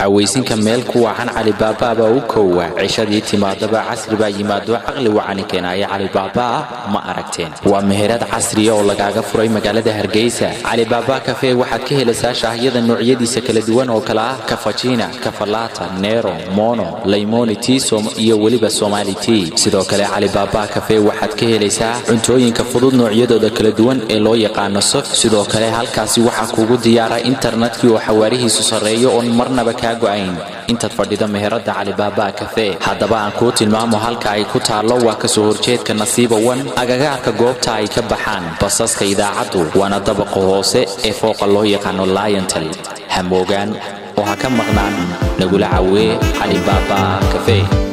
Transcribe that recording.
cawaysinka meel ku wacan calibaabaa u koowa cishadii timaadaba casri baa yimaado caqli wacani keenaya calibaabaa ma aragteen waa meherad casriya oo lagaaga furay magaalada hargeysa calibaabaa kafee waxaad ka helaysaa shaahyada noocyadiisa kala duwan oo kale ah kafajina kafalaata nero mono laymoni tisom iyo weliba somali tii sidoo kale calibaabaa kafee waxaad ka helaysaa cuntooyinka fudud noocyadooda kala duwan ee loo yaqaano sof sidoo kale halkaasi waxaa kugu diyaara internetkii oo xawaarihiisu sarreeyo oon marnaba kaa go'ayn intaad fadhido meherada calibaabaa kafee haddaba aan kuu tilmaamo halka ay ku taallo waa kasoo horjeedka nasiiba wan agagaarka goobta ay ka baxaan basaska idaacaddu waana dabaqa hoose ee fooqa loo yaqaano liontal hamoogaan oo ha ka maqnaan nagula cawee calibaabaa kafee